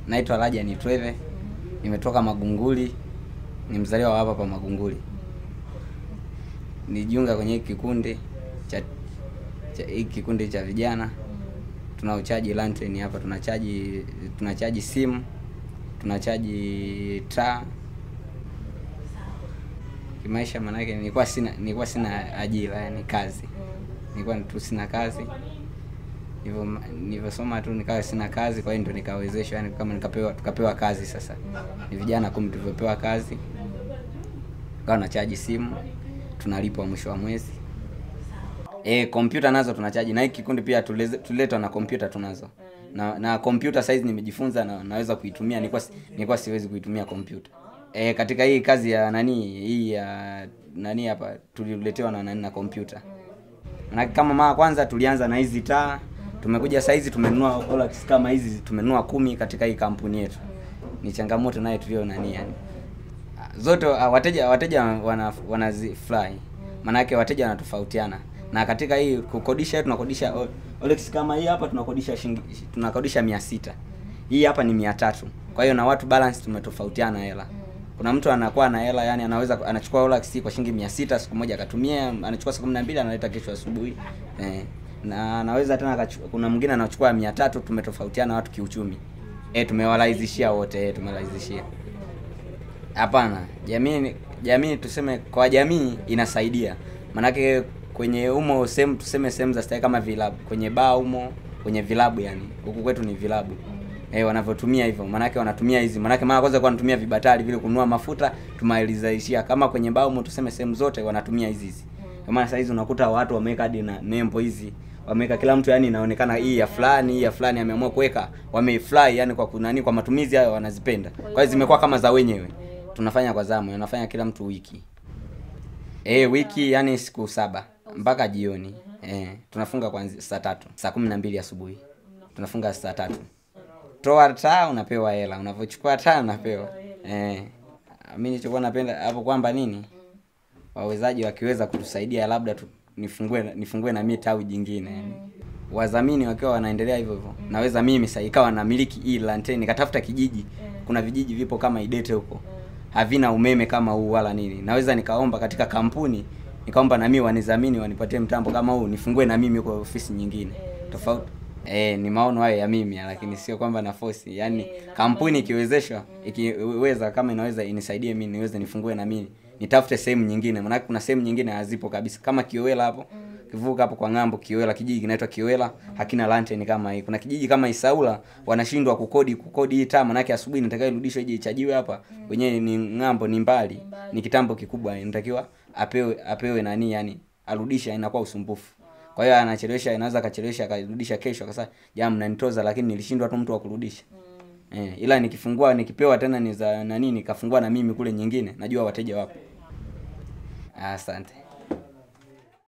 Naitwa Raja Nitweve, nimetoka Magunguli, ni mzaliwa wa hapa pa Magunguli. Nijiunga kwenye hiki kikundi cha cha hiki kikundi cha vijana tunaochaji lantern hapa, tunachaji tunachaji simu, tunachaji taa. Kimaisha maanake nilikuwa sina nilikuwa sina ajira, yani kazi, nilikuwa tu sina kazi hivyo nilivyosoma tu nikawa sina kazi, kwa hiyo ndo nikawezeshwa, yani kama nikapewa tukapewa kazi. Sasa ni vijana kumi tulivyopewa kazi, kawa nachaji simu, tunalipwa mwisho wa mwezi. Eh, kompyuta nazo tunachaji na hiki kikundi pia tuleze- tuliletwa na kompyuta tunazo na na kompyuta saizi nimejifunza na naweza kuitumia. Nilikuwa si- nilikuwa siwezi kuitumia kompyuta eh, katika hii kazi ya nani hii ya nani hapa tuliletewa na nani na kompyuta. Maana kama mara kwanza tulianza na hizi taa, tumekuja saizi tumenunua Rolex kama hizi tumenunua kumi katika hii kampuni yetu. Ni changamoto naye tulio nani yani zote ah, wateja wateja wana wanazifurahi, maanake wateja wanatofautiana, na katika hii kukodisha tunakodisha o- Rolex kama hii hapa tunakodisha shilingi tunakodisha mia sita hii hapa ni mia tatu Kwa hiyo na watu balance tumetofautiana hela. Kuna mtu anakuwa na hela yani, anaweza anachukua Rolex kwa shilingi mia sita siku moja akatumia, anachukua siku kumi na mbili analeta kesho asubuhi eh, na anaweza tena akachu- kuna mwingine anachukua mia tatu Tumetofautiana watu kiuchumi eh, tumewarahisishia wote eh, tumewarahisishia Hapana, jamii jamii tuseme kwa jamii inasaidia, manake kwenye umo sehemu tuseme sehemu za starehe kama vilabu, kwenye baa umo, kwenye vilabu yani huku kwetu ni vilabu eh, wanavyotumia hivyo, manake wanatumia hizi, manake mara kwanza kwa wanatumia vibatari vile kununua mafuta, tumalizaishia kama kwenye baa umo tuseme sehemu zote wanatumia hizi hizi. Kwa maana saa hizi unakuta watu wameweka hadi na nembo hizi wameweka kila mtu yani inaonekana hii ya fulani hii ya fulani ameamua kuweka wameifly yani kwa kunani kwa matumizi hayo wanazipenda kwa hiyo zimekuwa kama za wenyewe tunafanya kwa zamu anafanya kila mtu wiki eh wiki yani siku saba mpaka jioni eh tunafunga kwanzia saa tatu saa kumi na mbili asubuhi tunafunga saa tatu toa taa unapewa hela unavyochukua taa unapewa eh mimi nilichokuwa napenda hapo kwamba nini wawezaji wakiweza kutusaidia labda tu, nifungue nifungue na mimi tawi jingine yani. Wadhamini wakiwa wanaendelea hivyo hivyo, naweza mimi sasa ikawa namiliki hii lanteni, nikatafuta kijiji. Kuna vijiji vipo kama Idete huko havina umeme kama huu wala nini, naweza nikaomba katika kampuni nikaomba na mimi wanidhamini wanipatie mtambo kama huu, nifungue na mimi huko ofisi nyingine tofauti. Eh, ni maono hayo ya mimi, lakini sio kwamba na force. Yani kampuni ikiwezeshwa, ikiweza kama inaweza inisaidie mimi niweze nifungue na mimi nitafute sehemu nyingine, maana kuna sehemu nyingine hazipo kabisa, kama Kiowela hapo kivuka hapo kwa ng'ambo, Kiowela, kijiji kinaitwa Kiowela hakina lantern kama hii. Kuna kijiji kama Isaula wanashindwa kukodi kukodi hii taa, maana asubuhi inatakiwa irudishwe ije ichajiwe hapa, wenyewe ni ng'ambo, ni mbali, ni kitambo kikubwa, inatakiwa apewe apewe nani, yani arudisha, inakuwa usumbufu. Kwa hiyo anachelewesha, inaweza akachelewesha akarudisha kesho, akasema jamaa mnanitoza, lakini nilishindwa tu mtu wa kurudisha. Eh, ila nikifungua nikipewa tena ni za nani nikafungua na mimi kule nyingine, najua wateja wapo. Asante.